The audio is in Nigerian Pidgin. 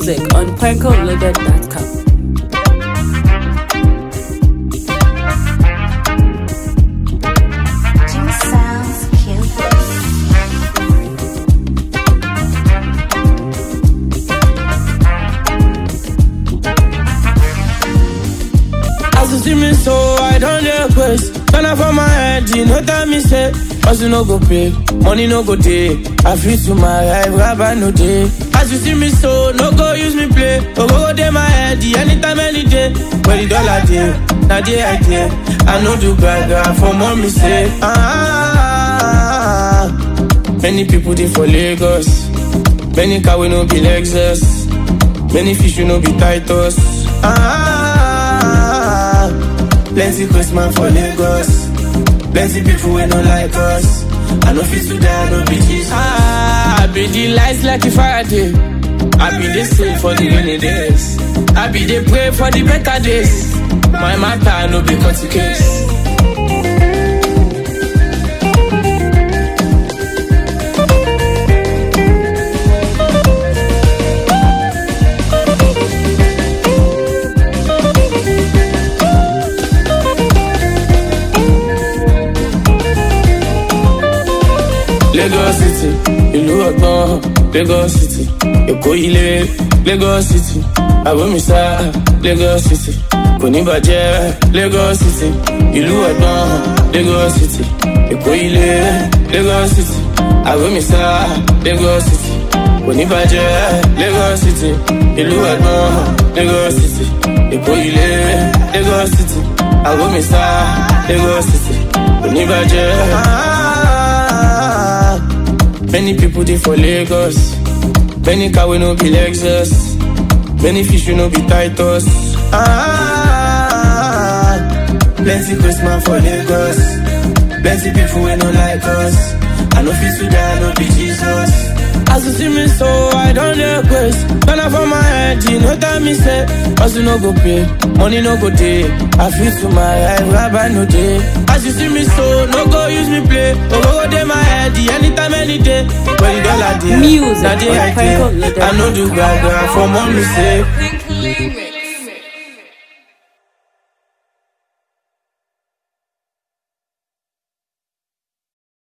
Music on prankoloaded.com. Jimmy sounds cute. As you see me so, I don't request. Turn up for my head, you know tell me say. As you no go pay, money no go day. I feel to my life, rabbi no day. As you see me so, no go use me play. Go go go day my head, anytime, any day. Where the dollar day, now day I day. I know do gaga for mommy say. Ah, many people they for Lagos. Many car we no be Lexus. Many fish we no be Titus. Ah, plenty Christmas for Lagos. Plenty people we no like us. I know fit to die, no be Jesus. Ah, I be the lights like a Friday. I be the same for the rainy days. I be the pray for the better days. My matter no be cut case. Lagos City, ìlú ọgbọ́n, Lagos City, Èkó ilé, Lagos City, Àbómísá, Lagos City, kò ní bàjẹ́, Lagos City, ìlú ọgbọ́n, Lagos City, Èkó ilé, Lagos City, Àbómísá, Lagos City, kò ní bàjẹ́, Lagos City, ìlú ọgbọ́n, Lagos City, Èkó ilé, Lagos City, Àbómísá, Lagos City, kò ní bàjẹ́. Many people they for Lagos. Many car we no be Lexus. Many fish we no be Titus. Ah, plenty Christmas for Lagos. Plenty people we no like us. I know fit to die, no be Jesus. As you see me so, I don't request. Turn up for my head, you know that me say. As you no go pay, money no go day. I feel to my life, rabbi no day. As you see me so, no go use me play. Go go go day my head, anytime, any day. When the dollar day, Music na day on I day. Franco Loaded. I know do gaga for mommy say. Pink Limit.